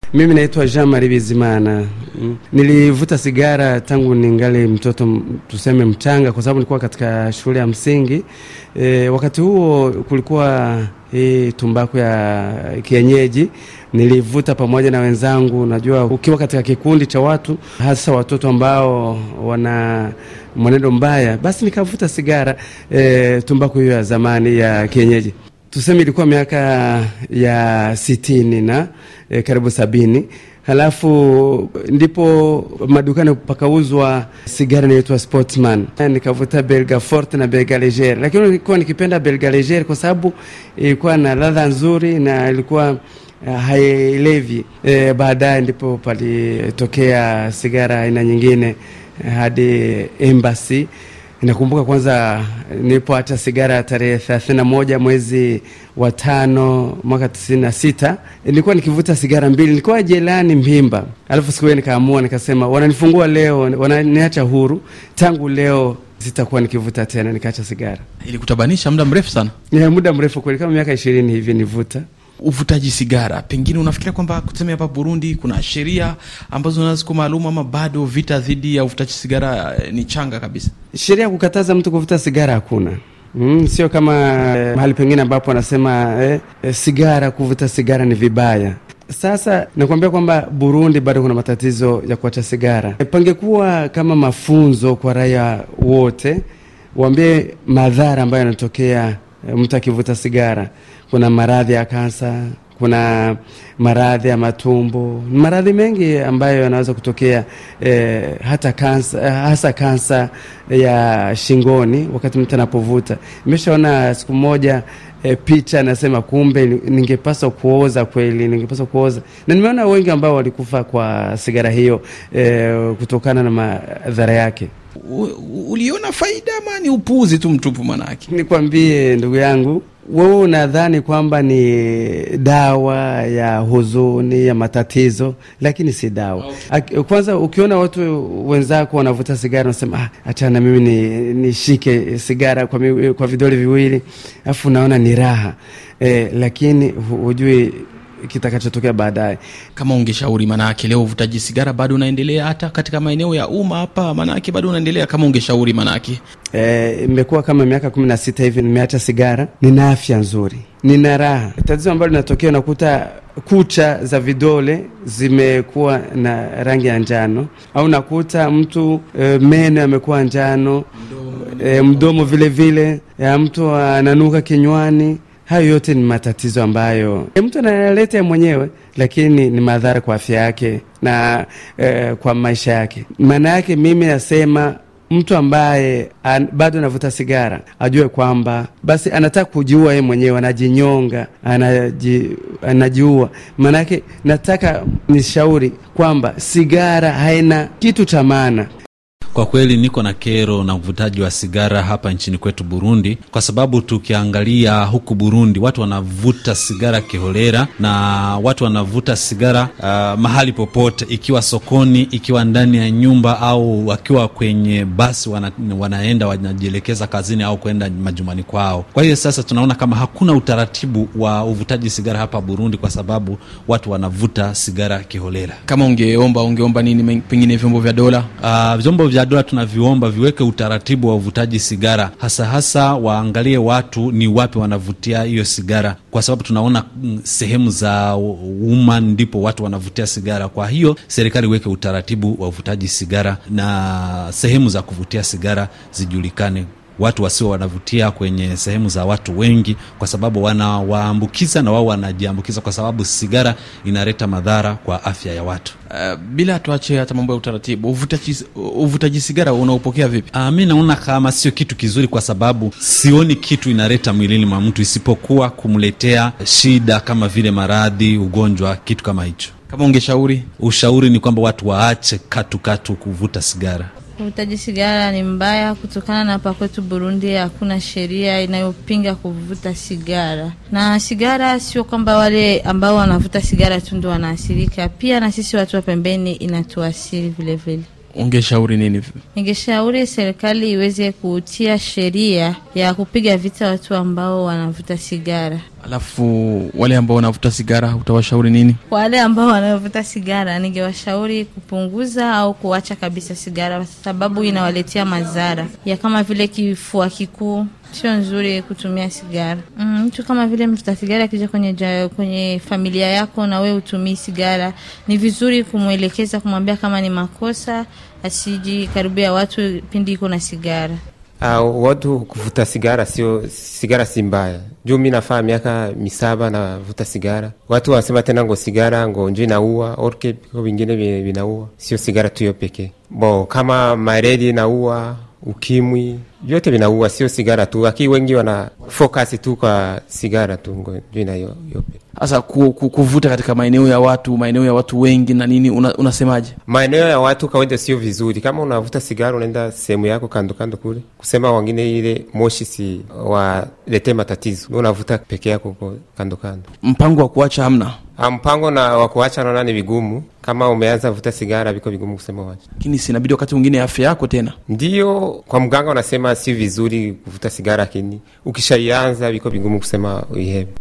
Mimi naitwa Jean Marie Bizimana. Mm. Nilivuta sigara tangu ningali mtoto tuseme mchanga, kwa sababu nilikuwa katika shule ya msingi e, wakati huo kulikuwa hii tumbaku ya kienyeji nilivuta pamoja na wenzangu. Najua ukiwa katika kikundi cha watu, hasa watoto ambao wana mwenendo mbaya, basi nikavuta sigara e, tumbaku hiyo ya zamani ya kienyeji tuseme ilikuwa miaka ya sitini na e, karibu sabini. Halafu ndipo madukani pakauzwa sigara inaitwa Sportsman, nikavuta Belga Forte na Belga Leger, lakini nilikuwa nikipenda Belga Leger kwa sababu ilikuwa na ladha nzuri na ilikuwa uh, hailevi. E, baadaye ndipo palitokea sigara aina nyingine hadi Embassy. Nakumbuka kwanza nilipoacha sigara tarehe thelathini na moja mwezi wa tano mwaka tisini na sita nilikuwa nikivuta sigara mbili, nilikuwa jelani Mpimba. Alafu siku hiyo nikaamua nikasema, wananifungua leo, wananiacha huru, tangu leo sitakuwa nikivuta tena. Nikaacha sigara. Ilikutabanisha muda mrefu sana? Ya muda mrefu kweli, kama miaka ishirini hivi nivuta uvutaji sigara, pengine unafikiria kwamba kuseme hapa Burundi kuna sheria ambazo nazo ziko maalum, ama bado vita dhidi ya uvutaji sigara ni changa kabisa? Sheria ya kukataza mtu kuvuta sigara hakuna. Mm, sio kama eh, mahali pengine ambapo wanasema eh, eh, sigara kuvuta sigara ni vibaya. Sasa nakuambia kwamba Burundi bado kuna matatizo ya kuacha sigara. E, pangekuwa kama mafunzo kwa raia wote, waambie madhara ambayo yanatokea e, mtu akivuta sigara. Kuna maradhi ya kansa, kuna maradhi ya matumbo, maradhi mengi ambayo yanaweza kutokea e, hata kansa, hasa kansa ya shingoni wakati mtu anapovuta. Nimeshaona siku moja e, picha nasema, kumbe ningepaswa kuoza kweli, ningepaswa kuoza. Na nimeona wengi ambao walikufa kwa sigara hiyo e, kutokana na madhara yake. Uliona faida ama ni upuuzi tu mtupu? Manake nikwambie ndugu yangu, wewe unadhani kwamba ni dawa ya huzuni ya matatizo, lakini si dawa. Okay. Kwanza ukiona watu wenzako wanavuta sigara unasema ah, achana mimi nishike ni sigara kwa, mi, kwa vidole viwili alafu unaona ni raha eh, lakini hujui kitakachotokea baadaye. Kama ungeshauri, maanake leo uvutaji sigara bado unaendelea hata katika maeneo ya umma hapa, maanake bado unaendelea. Kama ungeshauri, maanake imekuwa e, kama miaka kumi na sita hivi nimeacha sigara, nina afya nzuri, nina raha. Tatizo ambalo linatokea unakuta kucha za vidole zimekuwa na rangi ya njano, au nakuta mtu e, meno yamekuwa njano, e, mdomo vile vile ya mtu ananuka kinywani. Hayo yote ni matatizo ambayo e, mtu analeta mwenyewe, lakini ni madhara kwa afya yake na e, kwa maisha yake. Maana yake mimi nasema mtu ambaye an, bado anavuta sigara ajue kwamba basi anataka kujiua yeye mwenyewe, anajinyonga, anaji, anajiua. Maanake nataka nishauri kwamba sigara haina kitu cha maana. Kwa kweli niko na kero na uvutaji wa sigara hapa nchini kwetu Burundi, kwa sababu tukiangalia huku Burundi watu wanavuta sigara kiholera, na watu wanavuta sigara uh, mahali popote, ikiwa sokoni, ikiwa ndani ya nyumba, au wakiwa kwenye basi wana, wanaenda wanajielekeza kazini au kwenda majumbani kwao. Kwa hiyo sasa tunaona kama hakuna utaratibu wa uvutaji sigara hapa Burundi, kwa sababu watu wanavuta sigara kiholera. Kama ungeomba ungeomba nini, pengine vyombo vya dola uh, vyombo vya dola tunaviomba viweke utaratibu wa uvutaji sigara, hasa hasa waangalie watu ni wapi wanavutia hiyo sigara, kwa sababu tunaona mm, sehemu za umma ndipo watu wanavutia sigara. Kwa hiyo serikali iweke utaratibu wa uvutaji sigara na sehemu za kuvutia sigara zijulikane watu wasio wanavutia kwenye sehemu za watu wengi, kwa sababu wanawaambukiza na wao wanajiambukiza, kwa sababu sigara inaleta madhara kwa afya ya watu. Uh, bila tuache hata mambo ya utaratibu, uvutaji, uvutaji sigara unaopokea vipi? Uh, mi naona kama sio kitu kizuri, kwa sababu sioni kitu inaleta mwilini mwa mtu isipokuwa kumletea shida kama vile maradhi, ugonjwa, kitu kama hicho. Kama ungeshauri, ushauri ni kwamba watu waache katukatu kuvuta sigara. Uvutaji sigara ni mbaya kutokana na hapa kwetu Burundi hakuna sheria inayopinga kuvuta sigara, na sigara sio kwamba wale ambao wanavuta sigara tu ndo wanaathirika, pia na sisi watu wa pembeni inatuasiri vilevile. ungeshauri nini Ningeshauri serikali iweze kutia sheria ya kupiga vita watu ambao wanavuta sigara. alafu wale ambao wanavuta sigara utawashauri nini Kwa wale ambao wanavuta sigara, ningewashauri kupunguza au kuacha kabisa sigara, kwa sababu inawaletea madhara ya kama vile kifua kikuu. Sio nzuri kutumia sigara. Mm, Mtu kama vile mvuta sigara akija kwenye, ja- kwenye familia yako na wewe utumii sigara, ni vizuri kumwelekeza, kumwambia kama ni makosa, asiji karibia watu pindi iko na sigara. Uh, watu kuvuta sigara sio sigara si mbaya juu mi nafaa miaka misaba navuta sigara watu wanasema tena ngo sigara ngo njo inaua orke viko vingine vi- vinaua sio sigara tu hiyo pekee bo kama maredi inaua ukimwi vyote vinaua sio sigara tu lakini wengi wana focus tu kwa sigara tu ngo njo ina hiyo hiyo pekee sasa ku, ku, kuvuta katika maeneo ya watu maeneo ya watu wengi na nini una, unasemaje maeneo ya watu kawaida sio vizuri. Kama unavuta sigara unaenda sehemu yako kando kando kule, kusema wengine ile moshi si walete matatizo, Wewe unavuta peke yako uko kando kando. mpango wa kuacha hamna Ah, Mpango na wa kuacha naona ni vigumu. Kama umeanza vuta sigara, viko vigumu kusema wacha. lakini sinabidi wakati mwingine afya yako tena Ndio kwa mganga unasema si vizuri kuvuta sigara, lakini ukishaianza viko vigumu kusema uihebe.